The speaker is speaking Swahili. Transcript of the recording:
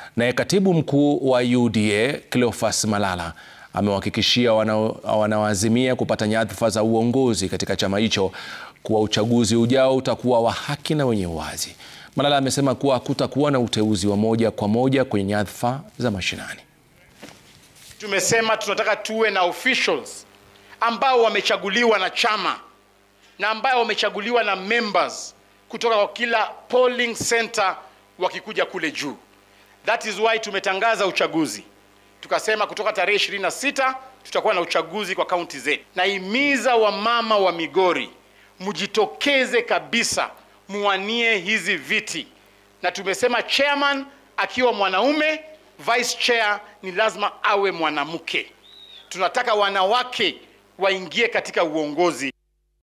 Naye katibu mkuu wa UDA Cleophas Malala amewahakikishia wanaoazimia kupata nyadhifa za uongozi katika chama hicho kuwa uchaguzi ujao utakuwa wa haki na wenye uwazi. Malala amesema kuwa hakutakuwa na uteuzi wa moja kwa moja kwenye nyadhifa za mashinani. Tumesema tunataka tuwe na officials ambao wamechaguliwa na chama na ambao wamechaguliwa na members kutoka kwa kila polling center wakikuja kule juu. That is why tumetangaza uchaguzi, tukasema kutoka tarehe 26 tutakuwa na uchaguzi kwa kaunti zetu. Nahimiza wamama wa Migori mjitokeze kabisa, muwanie hizi viti, na tumesema chairman akiwa mwanaume, vice chair ni lazima awe mwanamke. Tunataka wanawake waingie katika uongozi